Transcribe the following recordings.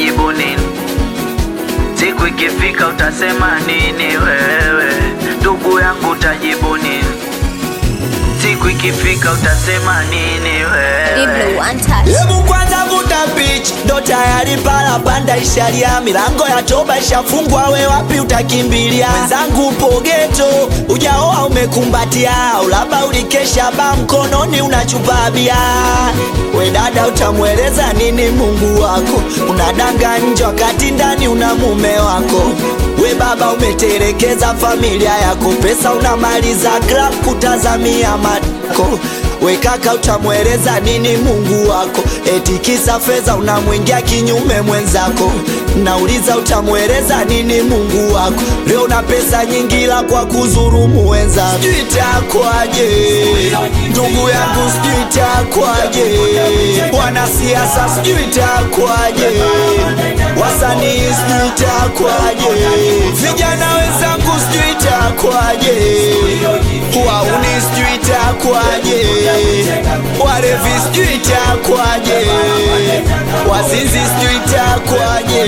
utajibu nini? Siku ikifika utasema nini wewe? Ndugu yangu utajibu nini? Siku ikifika utasema nini Diblo wewe? one touch. Hebu kwanza vuta pitch, ndo tayari pala panda ishalia, milango ya toba ishafungwa, we wapi utakimbilia? Mwenzangu upo geto, ujaoa umekumbatia, au labda ulikesha ba mkononi unachupa bia. We dada, utamweleza nini Mungu wako? Unadanga nje wakati ndani una mume wako. We baba, umetelekeza familia yako, pesa unamaliza club kutazamia matako We kaka utamweleza nini Mungu wako? Eti kisa fedha unamwingia kinyume mwenzako. Nauliza utamweleza nini Mungu wako? Leo na pesa nyingi la kwa kuzurumu wenzako. Sijui itakwaje ndugu yangu, sijui itakwaje wanasiasa, sijui itakwaje wasanii, sijui itakwaje vijana wenzangu, sijui itakwaje wauni, sijui itakwaje warevi, sijui itakwaje wazinzi, sijui itakwaje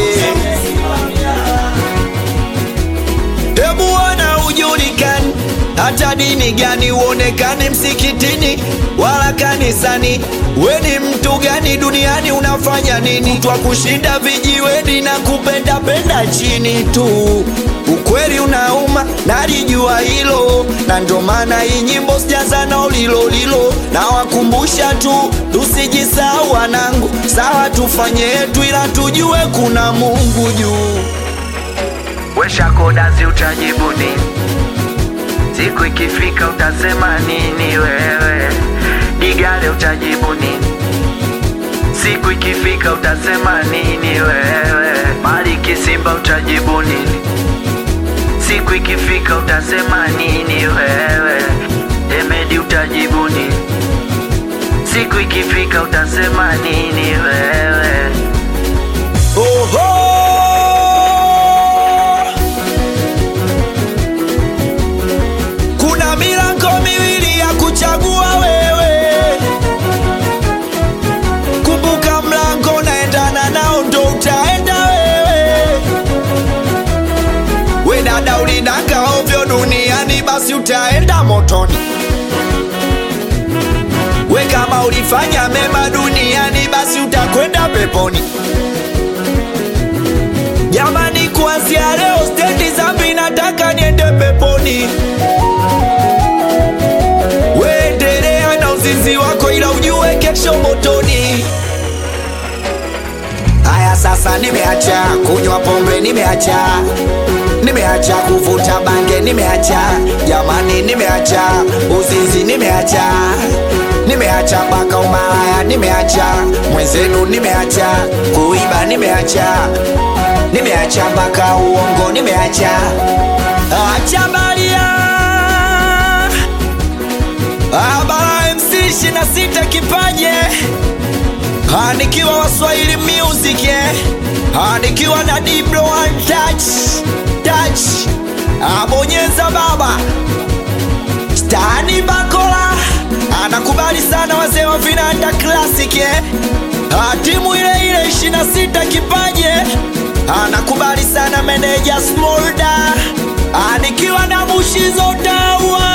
Hebu ona ujulikani, hata dini gani uonekane msikitini wala kanisani. We ni mtu gani duniani? Unafanya nini? Twa kushinda vijiweni na kupenda penda chini tu. Ukweli unauma, nalijua hilo, na ndo maana hii nyimbo sijaza na ulilo lilo, na wakumbusha tu tusijisahau wanangu. Sawa tufanye yetu, ila tujue kuna Mungu juu. Wesha kodazi utajibu nini? Siku ikifika utasema nini wewe? Digale utajibu nini? Siku ikifika utasema nini wewe? Maliki Simba utajibu nini? Siku ikifika utasema nini wewe? Emedi utajibu nini? Siku ikifika utasema nini wewe? Oho! Kuna milango miwili ya kuchagua wewe. Kumbuka mlango unaendana nao ndo utaenda wewe. We dada ulinaka ovyo duniani basi utaenda motoni. We kama ulifanya mema duniani basi utakwenda peponi. Jamani, kuanzia leo stendi zambi nataka niende peponi. Weendelea na uzinzi wako, ila ujue kesho motoni. Haya, sasa nimeacha kunywa pombe, nimeacha nimeacha kuvuta bange, nimeacha jamani, nimeacha uzinzi, nimeacha nimeacha mpaka umalaya, nimeacha mwenzenu, nimeacha kuiba, nimeacha nimeacha mpaka uongo, nimeacha acha baria Abara MC 26 kipaje Ah, nikiwa Waswahili music eh. Ah, nikiwa na Diblo one touch touch abonyeza baba Stani Bakola anakubali sana wazee wa vinanda classic eh. Ah, timu ile ile 26 kipaje anakubali sana meneja Smolda Ah, nikiwa na Mushizo Tawa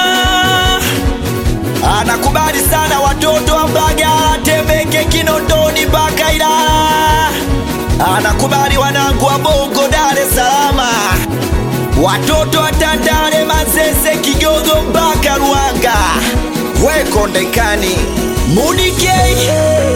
anakubali sana watoto wa Mbagala, Temeke, Kinondoni mpaka Ilala. Anakubali wanangu wa Bongo, Dar es Salaam, watoto wa Tandale, Manzese, Kigogo mpaka Ruanga, Wekondekani, Mudikei